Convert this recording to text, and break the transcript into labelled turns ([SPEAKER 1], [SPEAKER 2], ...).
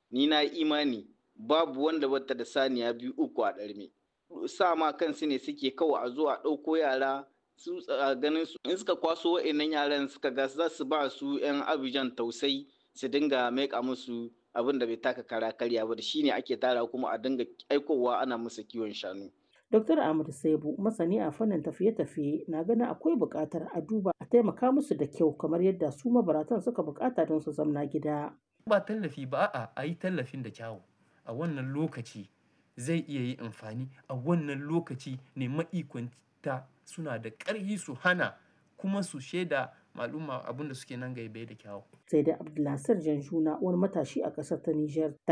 [SPEAKER 1] ni na imani babu wanda bata da saniya biyu uku a ɗarme sa ma kansu ne suke kawai a zo a ɗauko yara su a ganin su in suka kwaso wa'annan yaran suka ga za su ba su 'yan abijan tausai su dinga maika musu abin da bai taka kara karya ba da shine ake tara kuma a dinga aikowa ana musu kiwon shanu
[SPEAKER 2] Dr. Ahmad Saibu masani a fannin tafiye-tafiye na ganin akwai buƙatar a duba a taimaka musu da kyau kamar yadda su mabaratan suka buƙata don su zamna gida.
[SPEAKER 3] Ba tallafi ba a a yi tallafin da kyawu a wannan lokaci zai iya yi amfani a wannan lokaci ne ma'ikwanta suna da ƙarfi su hana kuma su shaida maluma abin da suke nan gaibe da kyawu.
[SPEAKER 2] Sai da Abdulnasir Janjuna wani matashi a ƙasar ta Nijar